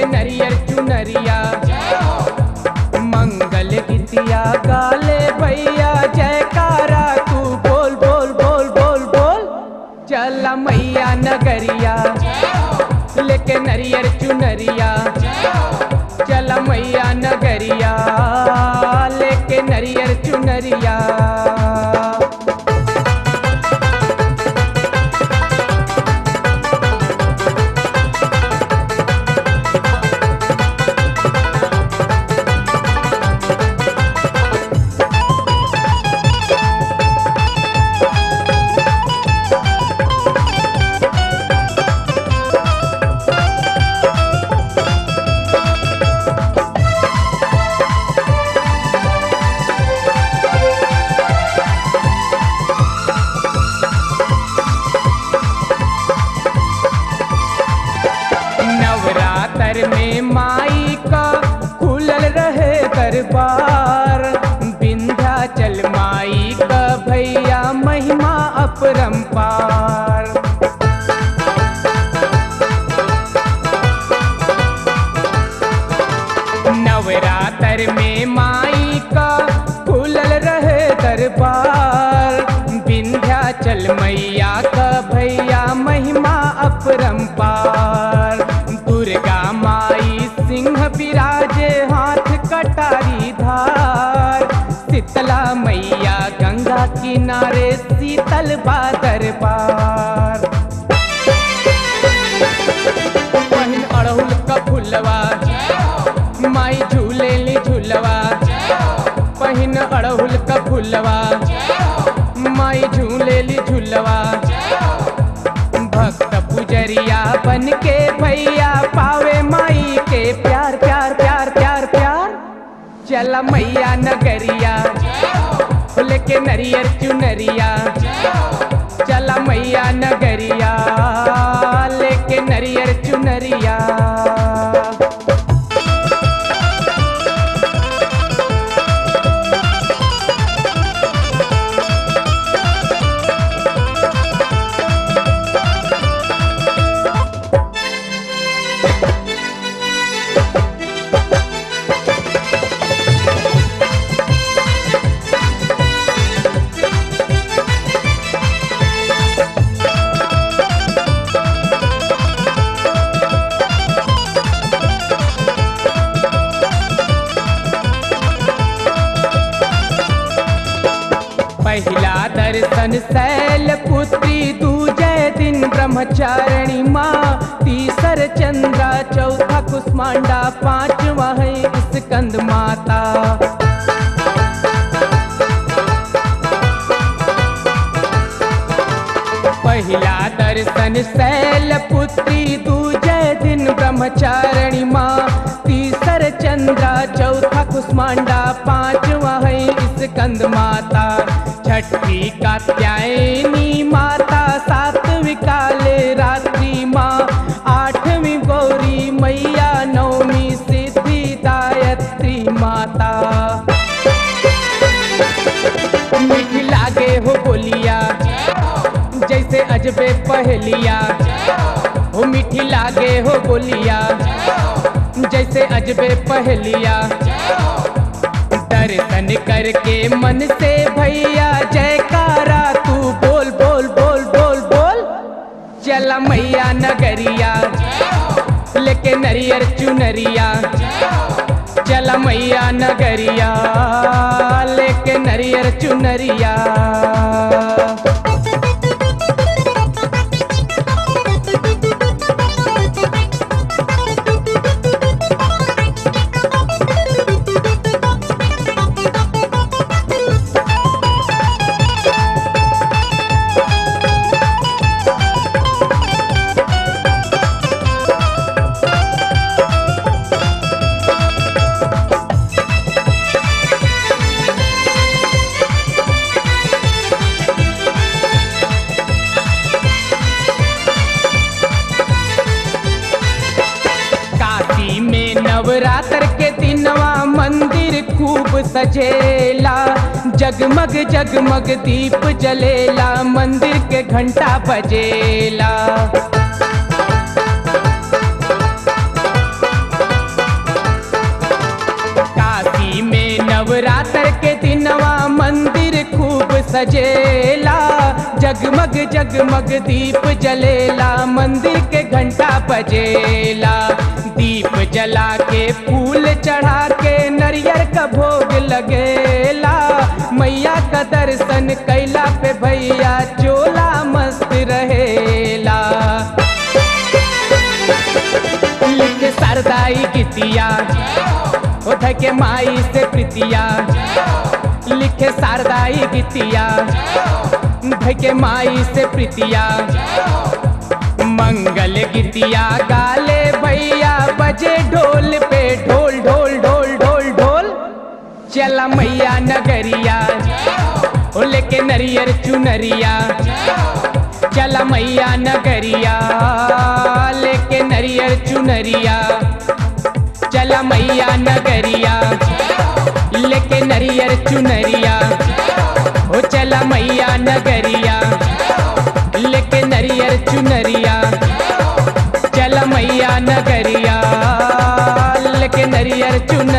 लेके नरियर चुनरिया मंगल गीतिया गाले भैया जयकारा तू बोल बोल बोल बोल बोल चला मैया नगरिया लेके नरियर चुनरिया चला मैया नगरिया लेके नरियर चुनरिया नवरात्र में माई का खुलल रहे दरबार विंध्याचल माई का भैया महिमा अपरंपार नवरात्र में माई का खुलल रहे दरबार विंध्याचल मैया का भैया महिमा अपरंपार दुर्गा माई सिंह विराजे हाथ कटारी धार शीतला मैया गंगा किनारे शीतल बादर पार पहिन अड़हुल का फुलवा माई झूले ली झूलवा पहिन अड़हुल का फुलवा माई झूले ली झूलवा भक्त पुजरिया बन के भैया पावे माई के प्यार प्यार प्यार प्यार प्यार चला मैया नगरिया लेके नरियर चुनरिया चला मैया नगरिया लेके नरियर चुनरिया पहिला दर्शन शैल पुत्री दूजे दिन ब्रह्मचारिणी माँ तीसर चंद्रा चौथा कुष्मांडा पांचवा है स्कंद माता पहिला दर्शन शैल पुत्री दूजे दिन ब्रह्मचारिणी माँ तीसर चंद्रा चौथा कुष्मांडा पांचवा है स्कंद माता छठी कात्यायनी माता सातवीं काले रात्रि माँ आठवीं गौरी मैया नवमी सिद्धि दायत्री माता मीठी लागे हो बोलिया जैसे अजबे पहलिया हो मीठी लागे हो बोलिया जैसे अजबे पहलिया दर्शन करके मन से भैया जयकारा तू बोल बोल बोल बोल बोल चला मैया नगरिया लेके नरियर चुनरिया चला मैया नगरिया लेके नरियर चुनरिया काशी में नवरात्र के दिनवा मंदिर खूब सजेला जगमग जगमग दीप जलेला मंदिर के घंटा बजेला सजेला जगमग जगमग दीप जलेला मंदिर के घंटा बजेला दीप जला के फूल चढ़ा के नरियर का भोग लगेला मैया का दर्शन कैला पे भैया चोला मस्त रहेला लिख सरदाई गीतिया उठ के माई से प्रीतिया लिखे शारदाई गीतिया के माई से प्रीतिया मंगल गीतिया गाले भैया बजे ढोल पे ढोल ढोल ढोल ढोल ढोल चला मैया नगरिया ओ लेके नरियर चुनरिया चला मैया नगरिया लेके नरियर चुनरिया चला मैया नगरिया लेके नरियर चुनरिया ओ चला मैया नगरिया लेके नरियर चुनरिया चला मैया नगरिया लेके नरियर चुन